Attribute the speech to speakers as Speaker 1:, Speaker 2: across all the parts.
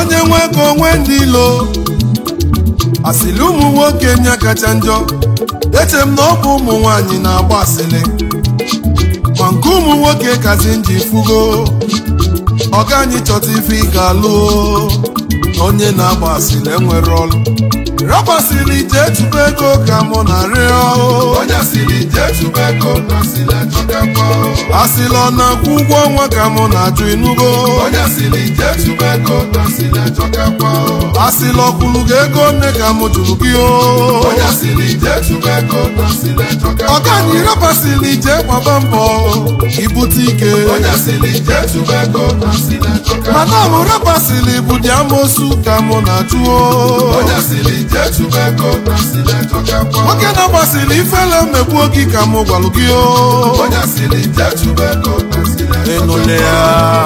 Speaker 1: onye nwe ego onwe ndị ilo asịrị ụmụ nwoke nya kacha njọ eche m na ọ bụ ụmụ nwanyị na-agba asịrị ma nke ụmụ nwoke kazi nji fugo ọga anyị chọta ife ị ga-alụ onye na-agba asịrị enwere ọlụ rapasịrị jee tụba ego ka mụ na rịọ
Speaker 2: onye asịrị jee tụba ego na asịrị achọkakwa
Speaker 1: asịrị ọ na-akwụ ụgwọ ọnwa ka mụ na-ajụ inugo
Speaker 2: onye asịrị jee tụba ego na asịrị achọkakwa
Speaker 1: asịrị ọkwụlụ gị ego nne ka mụ jụrụ gị o
Speaker 2: onye asịrị jee tụba ego na asịrị achọkakwa
Speaker 1: ọga anyị rapasịrị jee gbaba mbọ ibute ike
Speaker 2: onye asịrị jee tụba ego na asịrị achọkakwa
Speaker 1: mana mụ rapasịrị bụ dị amosu ka mụ na-ajụ o
Speaker 2: onye asịrị jee tụba ego na asịrị achọkakwa
Speaker 1: nwoke na-agbasịrị ifele mmegbu gị ka mụ gwalụ gị o
Speaker 2: onye asịrị jee tụba ego na asịrị
Speaker 1: ịnụle ya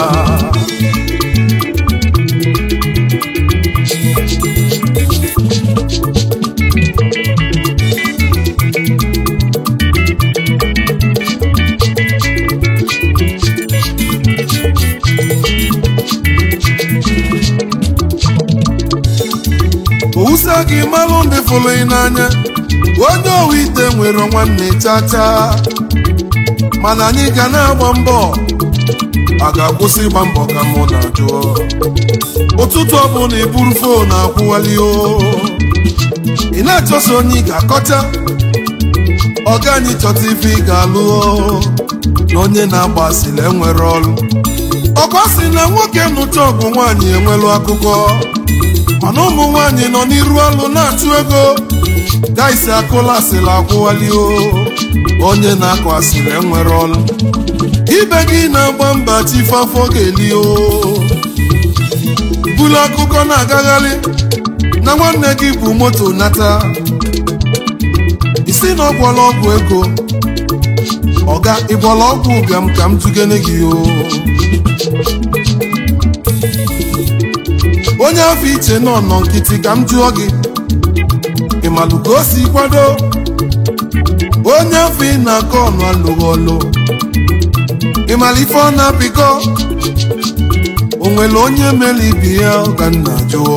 Speaker 1: owusa gị malụ ndị fụrụ ị n'anya onye owu ite nwere nwanne chacha mana anyị ga na-agba mbọ a ga-akwụsị ịgba mbọ ka mụ na-ajụ ụtụtụ ọbụla iburu fon akwụwali o ị na-achọso onye ị ga-akọcha ọga anyị chọta ife ị ga-alụ o na onye na-agba asịrị enwere ọrụ ọkọ si na nwoke nụcha ọgụ nwaanyị enwelu akụkọ mana ụmụ nwaanyị nọ n'iru ọlụ na-achụ ego gaisi akụla asịrị akwụwali o onye na-akọ asịrị enwere ọlụ ibe gị na-agba mba chifafọ ga-eli o bulu akụkọ na-agagharị na nwanne gị bụ moto nata isi na ọgwọla ọgwụ ego ọga ịgbọla ọgwụ ụbịam ka m tụgene gị o onye afọ iche nọ nọ nkịtị ka m jụọ gị ịmalụ ka o si kwado onye afọ ị na-akọ ọnụ alụghị ọlụ ịmalụ ife ọ na-apịkọ o nwere onye mere ibi ya ka nna jụọ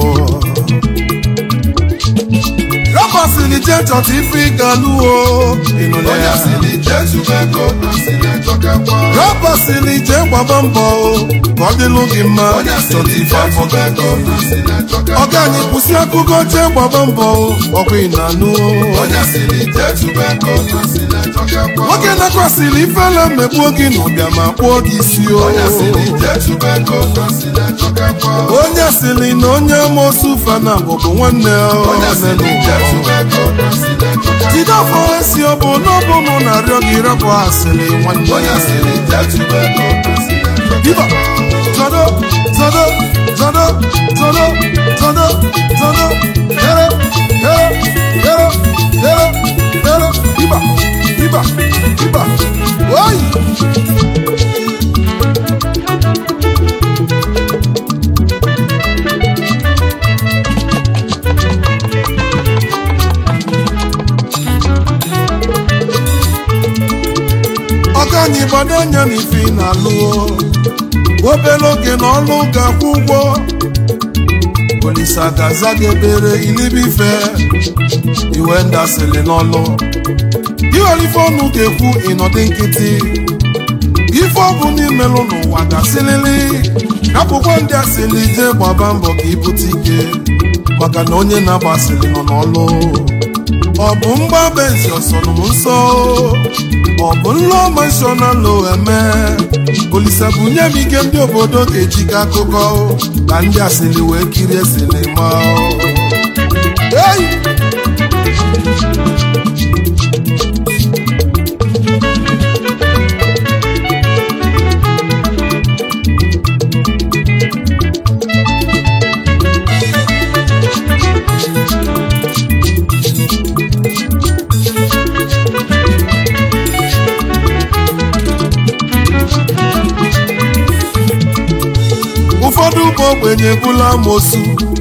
Speaker 1: rapasịrị jee chọta ife ị ga-alụo ịnụla
Speaker 2: onye
Speaker 1: ya
Speaker 2: asịrị jee tụba ego na asịrị achọkakwa
Speaker 1: rapasịrị jee gbaba mbọ ka ọ dịlụ gị mma
Speaker 2: onye
Speaker 1: chọta
Speaker 2: asịrị
Speaker 1: ife
Speaker 2: jee
Speaker 1: afọ
Speaker 2: tụba ego na asịrị achọkakwa
Speaker 1: ọga anyị kwụsị akụkọ jee gbaba mbọ ọkwa ị na-anụ
Speaker 2: onye asịrị jee tụba ego na asịrị achọkakwa
Speaker 1: nwoke nakwasịrị ifele mmegbuo gị n'ụbịa ma kpụọ gị isi o
Speaker 2: onye asịrị jee tụba ego na asịrị achọkakwa
Speaker 1: onye sịrị na onye amosu fana bụbụ nwanne
Speaker 2: onye asịrị jee tụba ego na asịrị achọkakwa
Speaker 1: jide afọ esi ọ bụ n'ọbụ mụ na-arịọ gị rapụ asịrị nwanne
Speaker 2: onye asịrị jee tụba ego na asịrị
Speaker 1: Diva,
Speaker 2: achọkakwa
Speaker 1: zodo, zodo, zodo, zodo, zodo, zodo, here, here, here, here, here, diva, diva, diva, oi! ọka anyị gbado anya n'ife ị na-alụ obere oge na ọlụ ga-akwụ ụgwọ olisa gaza gị ebere ilibife iwe ndasịrị n'ọlụ iwere ife ọnụ ga-ekwu ịnọdụ nkịtị ife ọ bụ n'imelụ n'ụwa gasịlịlị akwụkwọ ndị asịrị jee gbaba mbọ ka ibute ike maka na onye na-agbasịrị nọ n'ọlụ ọ bụ mgba benzi ọsọrọ m nsọ ọ bụ nlọ mashọnalụ eme olisa bunye m ike ndị obodo ga-ejikọ akụkọ ka ndị asịrị wee kirie sinima Hey! ụfọdụ bụ ogbenye bụla amosu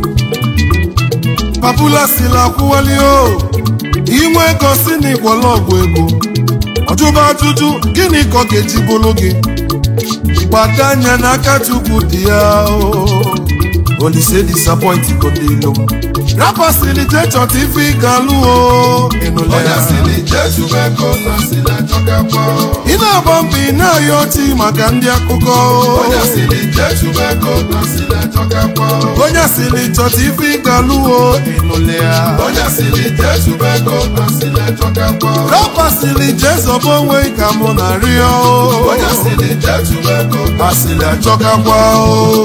Speaker 1: papula sila akwụwali o inwe ego si n'igwọla ọgwụ ego ọjụba ajụjụ gịnị ka ọ ga-eji bụrụ gị gbado anya n'aka chukwu dị ya o olise disappoint go ndị ilo m rapa sili je chọta ife ị ga-alụ o ịnụle
Speaker 2: onye
Speaker 1: ya
Speaker 2: siri jesu ego na siri achọkakwa
Speaker 1: ị na-agba mbọ ị na-ayọ ọchị maka ndị akụkọ
Speaker 2: onye siri jesu ego na siri achọkakwa
Speaker 1: onye sili chọta ife ị ga-alụ o ịnụle ya
Speaker 2: onye siri jesu ego na siri achọkakwa
Speaker 1: rapa sili je zọba onwe ka mụ na rịọ
Speaker 2: onye siri jesu ego na
Speaker 1: asịrị achọkakwa o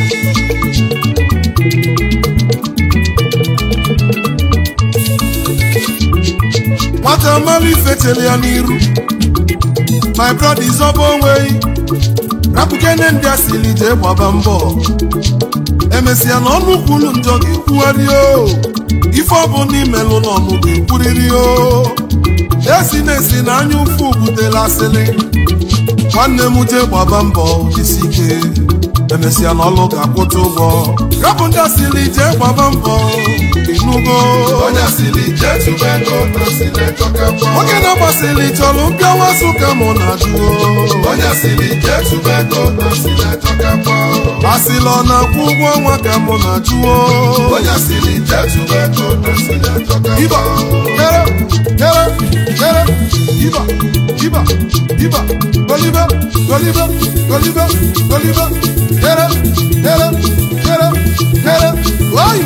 Speaker 1: nwata mmalụ ife chere ya n'iru my brother izọba onwe rapụkene ndị asịrị jee gbaba mbọ emesịa na ọnụ kwulu njọ ga-ekwugharị o ife ọbụla imelụ n'ọnụ ga-ekwurịrị o esi na-esi na anya ụfụ butela asịrị nwanne m jee gbaba mbọ jisi ike emesịa na ọlụ ga-akwụta ụgwọ rapụ ndị asịrị jee gbaba mbọ ịnụgo
Speaker 2: onye siri jesu ego na siri achọkakwa
Speaker 1: nwoke na-agbasịrị chọrọ mpịawa ka mụ na jụọ
Speaker 2: onye siri jesu ego na siri achọkakwa
Speaker 1: asịla ọ na-akwụ ụgwọ ọnwa ka mụ na jụọ
Speaker 2: onye siri jesu ego na siri
Speaker 1: Iba,
Speaker 2: achọkakwa
Speaker 1: kere, kere, kere, iba, iba, iba, golibe, golibe, golibe, golibe, kere, kere, kere, kere, oyi.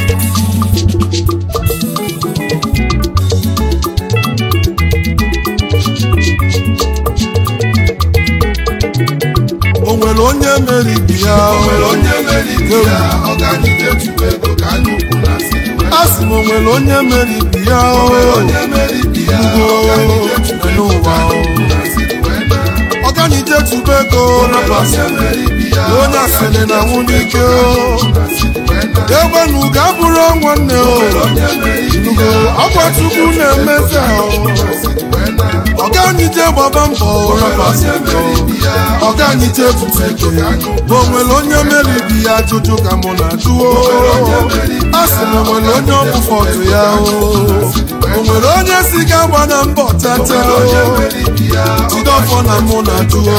Speaker 1: O nwere onye meriri ya
Speaker 2: o nwere onye meriri ya ọganije chukwu ego ka anya ukwu na siri wee
Speaker 1: a sị m o nwere onye meriri ya
Speaker 2: o nwere
Speaker 1: o
Speaker 2: onye meriri ya ọganije chukwu ego ka anya ukwu na siri wee na
Speaker 1: ọganije tube ego rapasị
Speaker 2: onye meriri ya
Speaker 1: onye asịrị na nwunye ike o
Speaker 2: na siri wee na
Speaker 1: egbenu ga-abụrụ nwanne o
Speaker 2: onye meriri
Speaker 1: Ugo, ọkwa chukwu na-emeze o
Speaker 2: na siri wee na
Speaker 1: ọganije gbaba mbọ rapasị ego ọganije tute ego o nwere onye meriri ya ajụjụ ka mụ na jụọ a sị na o nwere onye ọbụfọdụ ya o o nwere onye si ga gba na mbọ tata o Jidọfọ na mụ na jụọ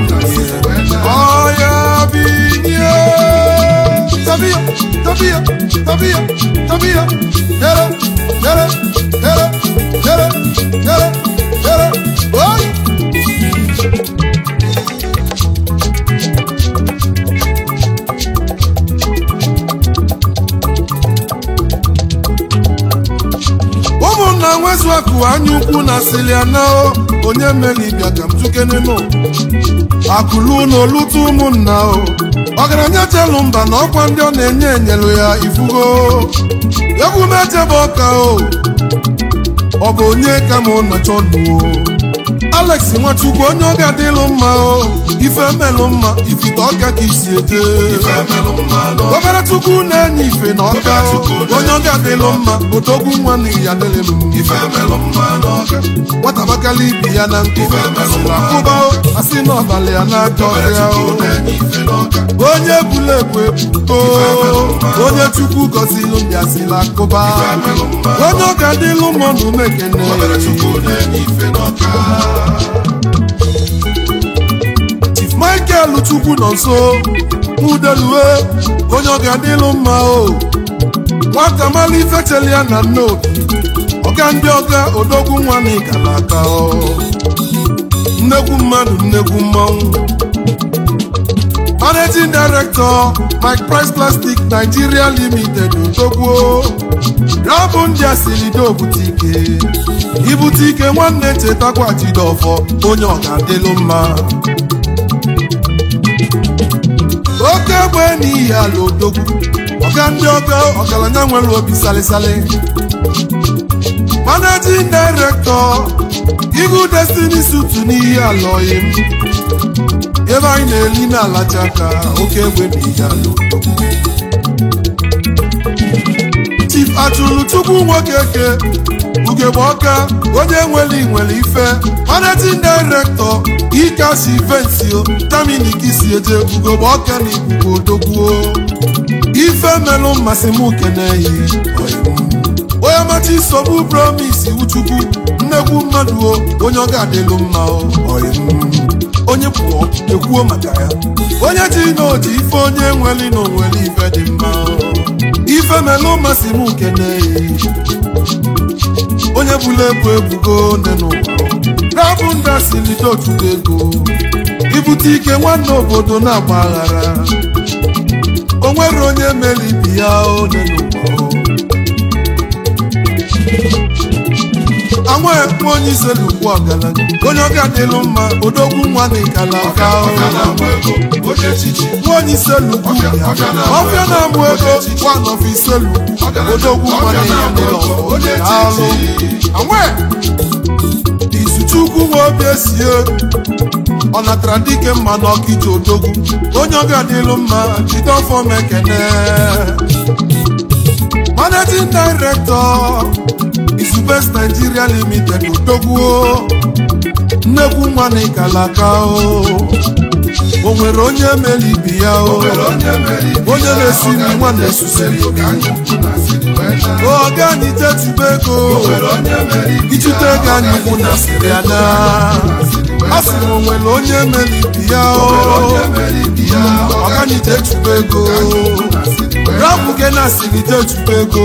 Speaker 1: ọya binye tabia tabia tabia tabia yere yere yere yere yere yere oyi ụmụnna nwezu akụ anya ukwu na siliana onye meri bịa ka m tukenemo akụlu na olutu ụmụnna o ọgaranya chelu mba na ọkwa ndị ọ na-enye enyelu ya ifugo egwu mechebe ọka o ọ bụ onye ka m nọchọ nuo alex nwachukwu onye ọ ga-adịlụ mma o ife melụ mma ifite ọka ka isi eje obere chukwu na-enye ife na ọka o onye ọ ga-adịlụ mma odogwu nwa na ya dịrị m nwata bakala ibi ya na nkụ asịrị akụba o asị n'ọbalị ya na-aka ọhịa o onye bulu ebu ebuko onye chukwu gọzilu ndị asịrị akụba onye ọ ga-adịlụ mma na umekene chief michael chukwu nọ nso udelue onye ọ ga-adịlụ mma o nwata mala ifecheli ya na nnobi ọga ndị ọga odogwu nwa na ịgala aka o nnekwu mmadụ nnekwu mmanwụ managing director mike price plastic nigeria limited odogwu rabụ ndị asilido butike ibute ike nwanne chetakwa jidofọ onye ọ ga-adịlụ mma oke egbe n'ihi ala odogwu ọga ndị ọga ọgaranya nwere obi salịsalị managing director Eagle Destiny sutu n'ihi ala oyim ebe anyị na-eli na-alacha aka oke egbe n'ihi ala odogwu chief achụrụ chukwu nwoke ke ugegbe ọka onye nwere nwere ife managing director ikasi vensio tamini si eje ugegbe ọka na ikuku odogwuo ife melụ mmasị m keneyi onye machi nsogbu promis uchukwu nnekwu mmadụ o onye ọ ga-adịlụ mma o oyim onye pụọ ekwuo maka ya onye ji n'oji ife onye nweli na onwere ife dị mma ife melụ masị m nkene onye bụla ebu ebugo nne n'ụwa rabụ nda silido otugo ego ibute ike nwanne obodo na-agba aghara o nwere onye mere ibi ya onye n'ụwa anwa nwa onye ise lukwu ọgaranya onye ọga dịlụ mma odogwu nwa na ịkala aka nwa onye ise lukwu ya ọfịa na-amụ ego one of ise lukwu odogwu nwa na ya dịlụ alụ anwa izuchukwu nwa obi esie ọ natara dike mma n'ọkịja odogwu onye ọga dịlụ mma jide ọfọ m ekene managing director Isubes Nigeria Limited odogwuo nnekwu nwa na ịkalaka o o nwere onye mere ibi ya o onye na-esi nri nwa na-esusiri oge anyị jetube ego ichute ego anyị kwụ na siri ya na a sị m o nwere onye mere ibi ya o ọga anyị jetube ego rapụ gị na siri jetube ego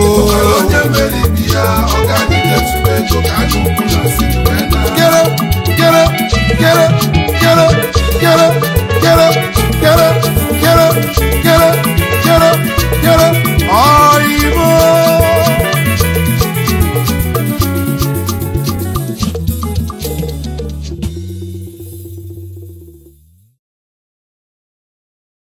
Speaker 1: Get up, get up, get up, get up, get up, get up.